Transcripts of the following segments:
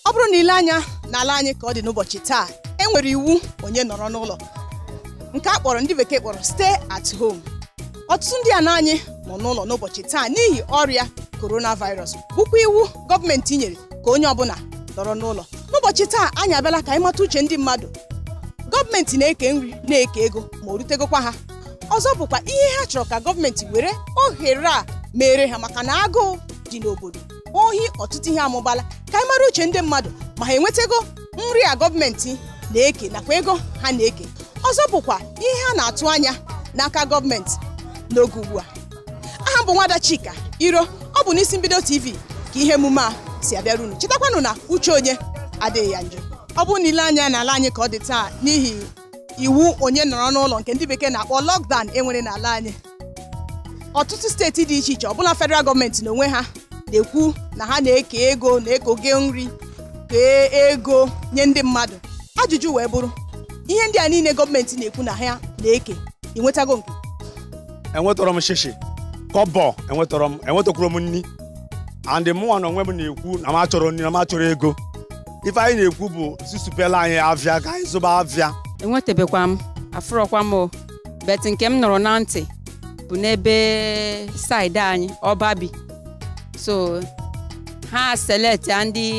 ọ bụrụ na ile anya n'ala anyị ka ọ dị n'ụbọchị taa e nwere iwu onye nọrọ n'ụlọ nke a kpọrọ ndị bekee kpọrọ stay at home ọtụtụ ndị ana anyị nọ n'ụlọ n'ụbọchị taa n'ihi ọrịa coronavirus bụkwa iwu gọọmenti nyere ka onye ọbụla nọrọ n'ụlọ n'ụbọchị taa anyị abịala ka anyị mata uche ndị mmadụ gọọmenti na-eke nri na-eke ego ma o rutegokwa ha ọzọ bụkwa ihe ha chọrọ ka gọọmenti were ohere a mere ha maka na agụụ dị n'obodo ohi ọtụtụ ihe amụbala ka anyị mara uche ndị mmadụ ma ha enwetago nri a gọọmenti na-eke nakwa ego ha na-eke ọzọ bụkwa ihe a na-atụ anya n'aka gọọmenti n'oge ugbu a aha m bụ nwada chika iro ọ bụ n'isi mbido tv ka ihe emume a si abịara unu chetakwanụ na uche onye adịghị ya njọ ọ bụrụ na ile anya n'ala anyị ka ọ dị taa n'ihi iwu onye nọrọ n'ụlọ nke ndị bekee na-akpọ lockdown enwere n'ala anyị ọtụtụ steeti dị iche iche ọbụla federal gọọmenti n'onwe ha na-ekwu na ha na-eke ego na-ekoge nri kee ego nye ndị mmadụ ajụjụ wee bụrụ ihe ndị a niile gọọmenti na-ekwu na ha na-eke ị nwetago nke enwetọrọ m shishi kọbọ enwetọrọ m enwetakwuru m nni andị mụnwa na onwe m na-ekwu na m achọrọ nri na m achọrọ ego ife anyị na-ekwu bụ sisupela anyị avịa ka anyị zụba avịa enwetebekwa m afụrọkwa m o bet nke m nọrọ na ntị bụ n'ebe saịdị anyị ọba bi so ha select ya ndị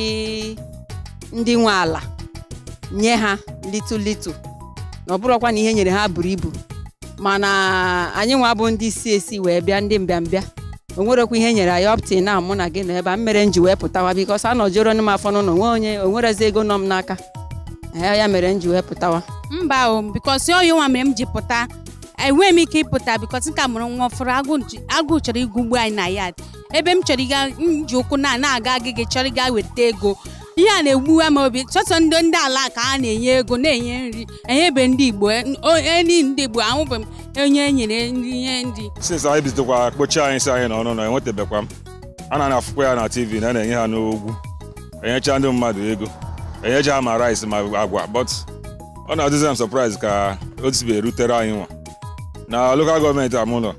ndị nwe ala nye ha litu litu na ọ bụrụkwa na ihe nyere ha buru ibu mana anyị nwa bụ ndị si esi wee bịa ndị mbịambịa o nwerekwa ihe nyere anyị ọptin na mụ na gị na ebe a mere m ji wee pụtawa bikos a nọjoro m afọ n'ụlọ nwe onye o nwerezi ego nọ m n'aka ee ya mere m ji wee pụtawa mba o bikos oyi nwa mere m ji pụta enweghị m ike ịpụta bikos nka mụrụ nwa ọfụrụ agụ ji- agụ chọrọ igugbu anyị na yad ebe m chọrọ ịga m ji ụkwụ na na-aga agịgị chọrọ ịga weta ego ihe a na-egbuwe m obi sọsọ ndị ndị ala ka a na-enye ego na-enye nri enyebe ndị igbo eni ndị igbo ahụbeghị m onye e nyere nri ihe nri since anyị bidokwa kpochi anyị si anyị n'ọnụ na enwetabekwa m a na afụkwa ya na tv na a na-enye ha n'ogwu enyecha ndị mmadụ ego enyecha ha ma rice ma agwa but ọ na-adịzi m surprise ka o sibe erutere anyị nwa na lokal gọọmenti amụlọ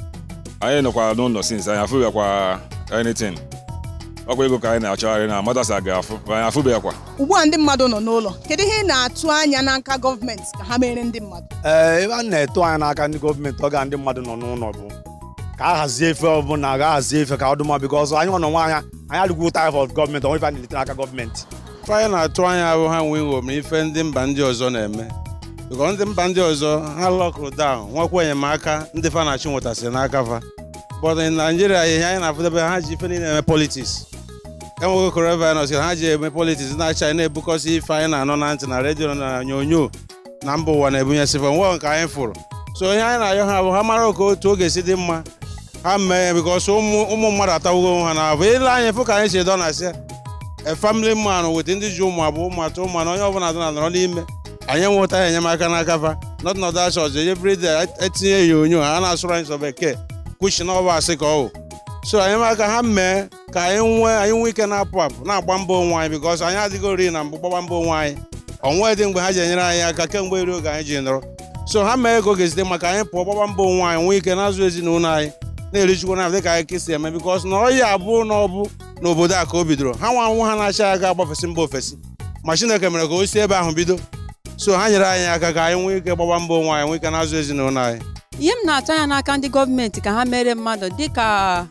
anyị nọkwa n'ụlọ since anyị afụbịakwa anything ọkwa ego ka anyị na-achọgharị na madasa ga-afụ ma anyị afụbịakwa ugbu a ndị mmadụ nọ n'ụlọ kedu ihe ị na-atụ anya n'aka gọọmenti ka ha mere ndị mmadụ ee ebe a na-eto anya n'aka ndị gọọmenti ọ ga ndị mmadụ nọ n'ụlọ bụ ka a hazie efe ọbụla ga hazie efe ka ọ dị mma bikọ ọzọ anyị nọ n'onwe anya anyị adịgwu taif of gọọmenti onwe ife a na-elite n'aka gọọmenti ife anyị na-atụ anya bụ ha nwee iṅomi ife ndị mba ndị ọzọ na-eme bikọ ndị mba ndị ọzọ ha lọkụrụ down nwekwa enyemaka ndị fa na-achị nwetasịrị n'aka fa but in Nigeria ihe anyị na-afụdebe ha ji ife niile eme politics enweghị coronavirus ha ji eme politics na-achị anyị na-ebukọsị ife anyị na-anọ na ntị na redio na onyonyo na mba ụwa na-ebunyesịfa nwe nke anyị fụrụ so ihe anyị na-ayọ ha bụ ha mara ka otu oge si dị mma ha mee bikọs ụmụ ụmụ mmadụ atawugo onwe ha na-abụ ile anyị fụ ka anyị si dọ na sịa a family man with ndị ji ụmụ abụọ ụmụ atọ ụmụ anọ onye ọbụla dọ na nọrọ n'ime anyị enwetaghị enyemaka n'aka fa not not that church everyday etinye ya onyo ha na-asụrụ anyị sọ bekee kwuchi na ọba asị ka ọ wụ so enyemaka ha mee ka anyị nwee anyị nwee ike na-apụ apụ na-agba mbọ onwe anyị bikọs anyị adịghị ori na mgbe gbagba mbọ onwe anyị onwe dị mgbe ha ji enyere anyị aka kemgbe eri oge anyị ji nọrọ so ha mee ka oge site maka anyị pụọ gbagba mbọ onwe anyị nwee ike na-azụ ezinụlọ anyị na-erichukwu na dịka anyị kesi eme bikọs na ọya abụ na ọbụ n'obodo a ka o bidoro ha nwa nwa ha na-achị aga agbafesi mba ofesi ma Chineke mere ka o si ebe ahụ bido so ha nyere anyị aka ka anyị nwee ike gbagba mbọ onwe anyị nwee ike na-azụ ezinụlọ anyị ihe m na-atụ anya n'aka ndị gọọmenti ka ha mere mmadụ dịka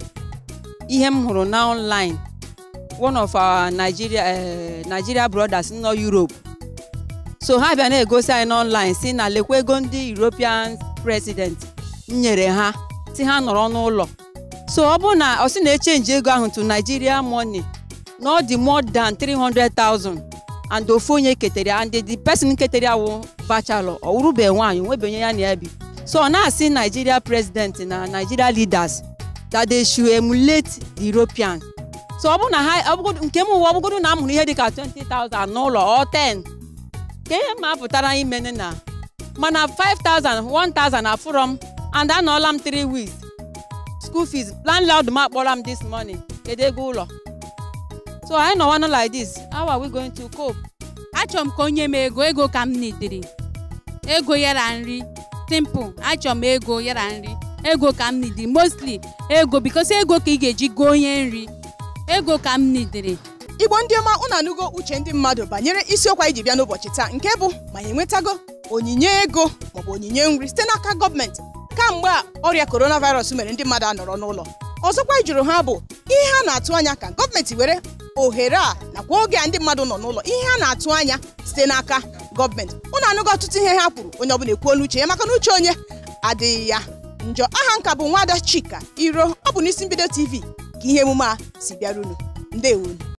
ihe m hụrụ na online one of our Nigeria eh, Nigeria brothers nọ Europe so ha bịa na-egosi anyị n'online si na lekwa ego ndị European president nyere ha si ha nọrọ n'ụlọ so ọ bụrụ na ọ sị na-echenji ego ahụ to Nigeria money na ọ dị more than 300,000 and ofu onye ketere ya and the person ketere ya wụ bachelor ọ wụrụbeghị nwaanyị onwebe onye ya na ya bi so ọ na-asị Nigeria president na Nigeria leaders that they should emulate the Europeans so ọ bụrụ na ha ọ bụgodu- nke m ụwa ọ bụgodu na a mụrụ ihe dịka 20,000 n'ụlọ ọ 10 ka ihe ma pụtara imene na mana 5,000 1,000 afụrọ m and anọọla m 3 weeks school fees landlord m akpọrọ m this morning kedu ego ụlọ so anyị nọwanụ like this how are we going to cope achọrọ m ka onye m ego ego ka m nidiri ego yara nri simple achọrọ m ego yara nri ego ka m nidiri mostly ego because ego ka ị ga-eji goo onye nri ego ka m nidiri igbo ndị ọma unu anụgo uche ndị mmadụ banyere isiokwu anyị ji bịa n'ụbọchị taa nke bụ ma ya enwetago onyinye ego maọbụ onyinye nri site n'aka gọọmenti kamgbe a ọrịa coronavirus mere ndị mmadụ anọrọ n'ụlọ ọzọkwa anyị jụrụ ha bụ ihe ha na-atụ anya ka gọọmenti were ohere a nakwa oge a ndị mmadụ nọ n'ụlọ ihe ha na-atụ anya site n'aka gọọmenti unu anụgo ọtụtụ ihe ha kwuru onye ọbụla ekwuola uche ya maka na uche onye adịghị ya njọ aha nka bụ nwada chika iro ọ bụ n'isi mbido tv ka ihe emume a si bịara unu ndewonu